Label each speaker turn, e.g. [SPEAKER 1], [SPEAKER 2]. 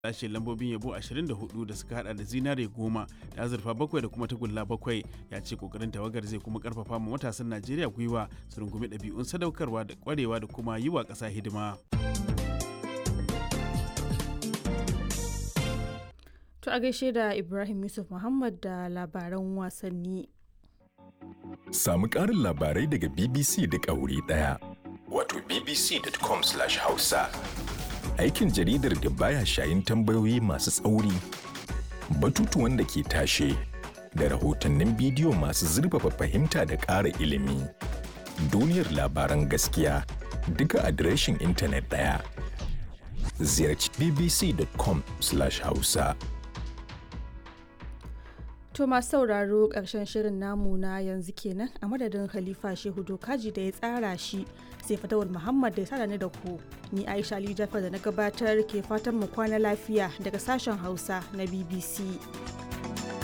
[SPEAKER 1] lashe lambobin yabo 24 da suka hada da zinare goma da azurfa bakwai da kuma tagulla bakwai ya ce kokarin tawagar zai kuma karfafa ma matasan najeriya gwiwa su rungumi ɗabi'un sadaukarwa da kwarewa da kuma yi wa ƙasa hidima
[SPEAKER 2] To a gaishe da Ibrahim Yusuf Muhammad da labaran wasanni.
[SPEAKER 3] Samu ƙarin labarai daga BBC da wuri ɗaya. Wato bbc.com/hausa. Aikin jaridar da baya shayin tambayoyi masu tsauri, batutuwan da ke tashe, da rahotannin bidiyo masu zurfafa fahimta da ƙara ilimi. Duniyar labaran gaskiya duka adireshin intanet ɗaya. Ziyarci bbc.com/hausa.
[SPEAKER 2] To masu sauraro ƙarshen shirin namu na yanzu kenan a madadin Khalifa Shehu Dokaji da ya tsara shi sai Fatawul Muhammad da ya tsara ni da ku. Ni Aisha Ali Jafar da na gabatar ke fatan mu kwana lafiya daga sashen Hausa na BBC.